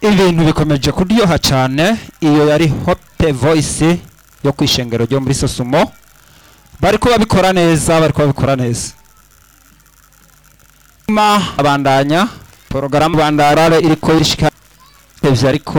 ibintu bikomeje kuryoha cyane iyo yari hope voice yo ku ishengero ryo muri sosumo bariko babikora neza bariko babikora neza ma abandanya porogaramu bandarare iriko irishika ivyo ariko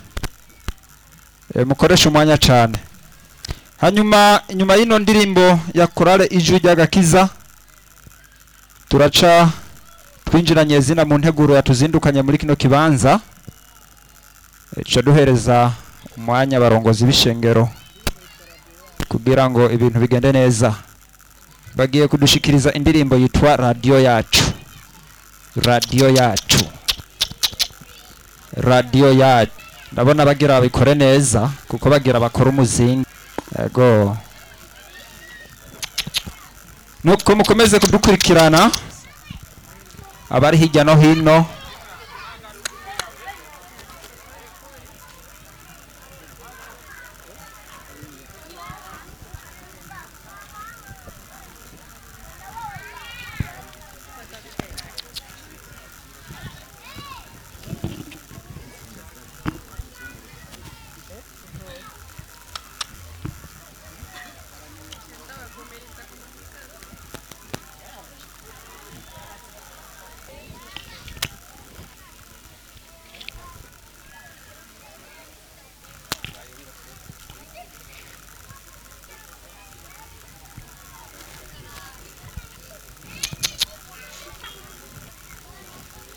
eh, mukoresha umwanya cyane hanyuma nyuma y'ino ndirimbo ya korale ijwi ry'agakiza turaca twinjiranye zina mu nteguro yatuzindukanye muri kino kibanza tuca duhereza umwanya abarongozi b'ishengero kugira ngo ibintu bigende neza bagiye kudushikiriza indirimbo yitwa radiyo yacu radiyo yacu radiyo yacu ndabona bagira babikore neza kuko bagira bakora umuzingi yego nuko mukomeze kudukurikirana abari hirya no hino